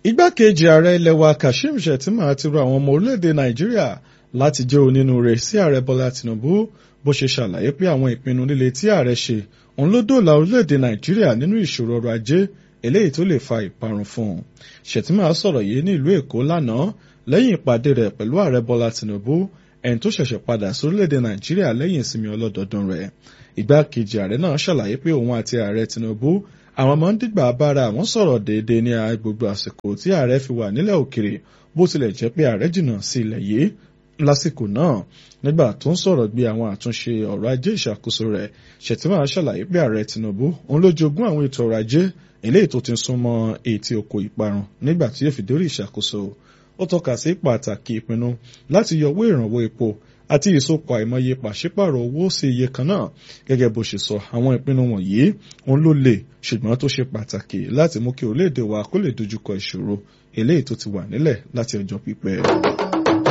igbákejì ààrẹ ilẹ̀ wa kashim shettima ti rọ àwọn ọmọ orílẹ̀-èdè nàìjíríà láti jẹ́ onínúure sí ààrẹ bọ́lá tinubu bó ṣe ṣàlàyé pé àwọn ìpinnu líle tí ààrẹ ṣe òun ló dóòlà orílẹ̀-èdè nàìjíríà nínú ìṣòro ọrọ̀ ajé eléyìí tó lè fa ìparun fún un shettima sọ̀rọ̀ yìí ní ìlú èkó lánàá lẹ́yìn ìpàdé rẹ̀ pẹ̀lú ààrẹ bọ́lá tinubu ẹni tó ṣẹ̀ṣẹ̀ padà sórílẹ̀-èdè nàìjíríà lẹ́yìn ìsinmi ọlọ́dọọdún rẹ̀ igbákejì ààrẹ náà ṣàlàyé pé òun àti ààrẹ tinubu àwọn ọmọ ń dìgbà bára àwọn sọ̀rọ̀ déédéé ní gbogbo àsìkò tí ààrẹ fi wà nílẹ̀ òkèrè bó tilẹ̀ jẹ́ pé ààrẹ jìnnà sí ilẹ̀ yìí lásìkò náà nígbà tó ń sọ̀rọ̀ gbé àwọn àtúnṣe ọ̀rọ̀ ajé ìṣàkóso rẹ̀ Shettima ṣàlàyé pé ààrẹ Tinubu òun ló jogún àwọn ètò ọrọ̀ ajé eléyìí tó ti súnmọ́ etí oko ìparun nígbà tí yóò fi dórí ìṣàkóso ó tọ́ka sí pàtàkì ìpinnu láti yọ owó ìrànwọ́ epo àti ìsopọ̀ àìmọye pàṣípàrọ̀ owó sí iye kan náà gẹ́gẹ́ bó ṣe sọ àwọn ìpinnu wọ̀nyí òun ló lè ṣùgbọ́n tó ṣe pàtàkì láti mú kí orílẹ̀-èdè wa kó lè dojúkọ ìṣòro eléyìí tó ti wà nílẹ̀ láti ọjọ́ pípẹ́.